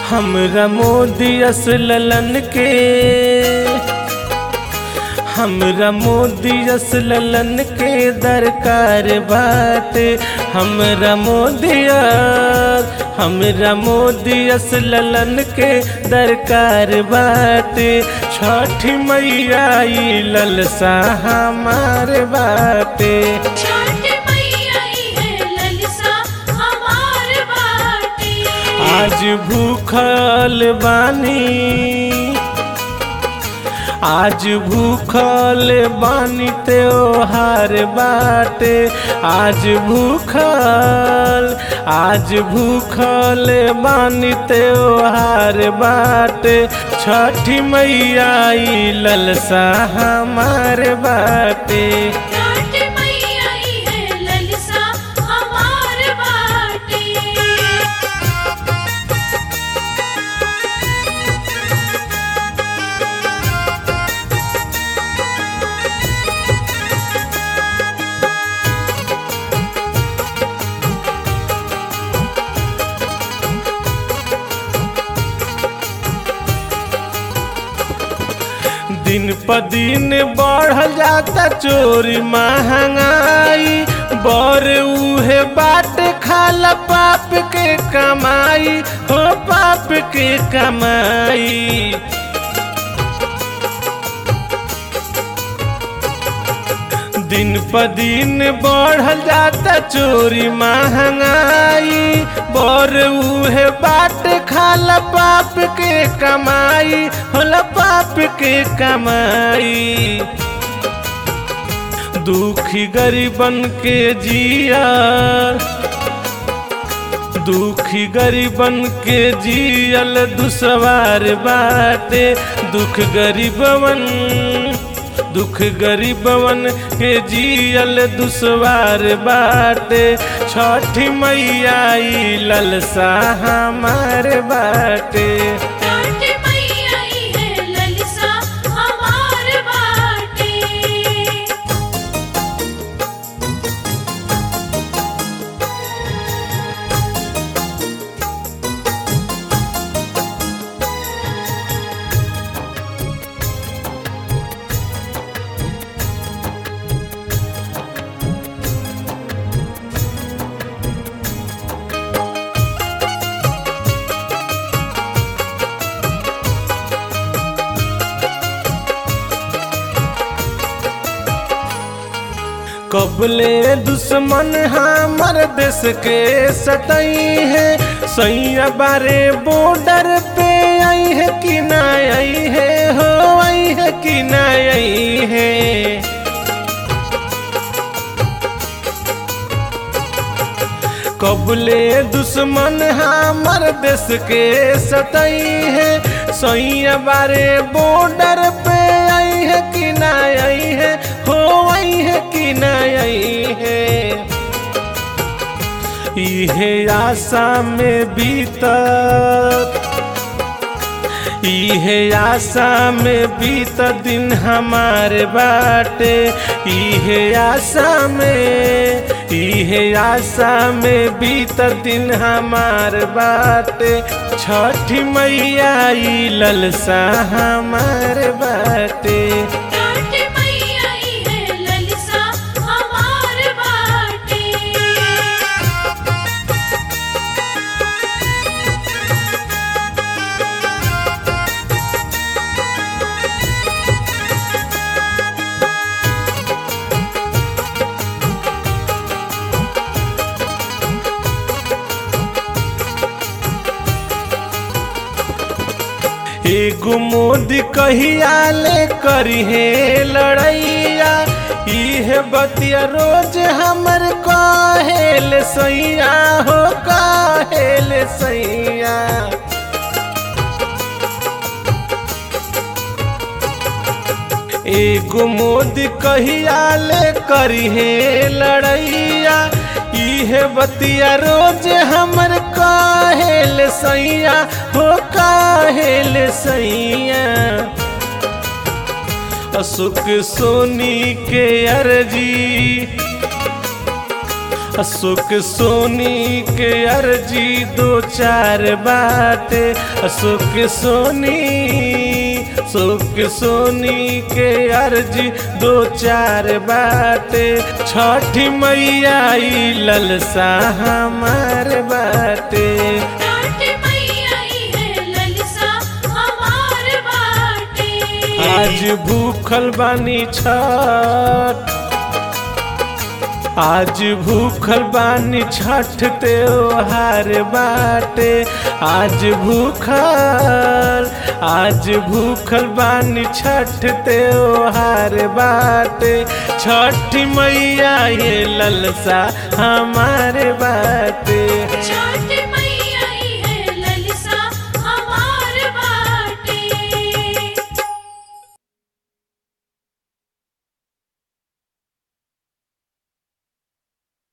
हमरा मोदी असललन के हमरा मोदी असललन के दरकार बाटे हमरा मोदी हमरा मोदी असललन के दरकार बाटे छठ मैया ई ललसा हमार बाटे छठ मैया ई है ललसा हमार बाटे आज भूखल बानी आज भूखल बानी त्योहार बाटे आज भूखल आज भूखल बानी त्योहार बाटे छठी मैया ई ललसा हमार बाटे छठ मैया ई है ललसा हमार बाटे दिन प दिन बढ़ल जाता चोरी महंगाई बर उहे बाट खाला पाप के कमाई हो पाप के कमाई दिन प दिन बढ़ल जाता चोरी महंगाई बर उहे बाट खाला पाप के कमाई होला पाप के कमाई दुखी गरीबन के जिया दुखी गरीबन के जियल दुसवार बाटे दुख गरीबवन दुख गरीबवन के जियल दुसवार बाटे छठी मैया ई ललसा हमार बाटे छठ मैया ई है ललसा हमार बाटे कबले दुश्मन हमर देश के सतई है सैया बारे बॉर्डर पे आई है कि ना आई है हो आई है कि ना आई है कबले दुश्मन हमर देश के सतई है सैया बारे बॉर्डर पे आई है कि ना आई है हो आई है कि ना आई है इहे आशा में बीतत इहे आशा में बीत दिन हमारे बाटे इहे आशा में इहे आशा में बीत दिन हमार बाटे छठी मैया ई ललसा हमार बाटे छठ मैया ई है ललसा हमार बाटे एगो मोदी कहिया ले करी है लड़ैया इहे बतिया रोज हमर कहेल सैया हो कहेल सैया एगो मोदी कहिया ले करी है लड़ैया इहे बतिया रोज हमर काहेल सैया हो काहेल सैया अशोक सोनी के अर्जी सुख सोनी के अर्जी दो चार बाटे सुख सोनी सुख सोनी के अर्जी दो चार बाटे छठी मैया ई ललसा हमार बाटे छठ मैया ई है ललसा हमार बाटे आज भूखल बानी छठ आज भूखल बानी छठ त्योहार बाटे आज भूखल आज भूखल बानी छठ त्योहार बाटे छठ मैया ये ललसा हमारे बाटे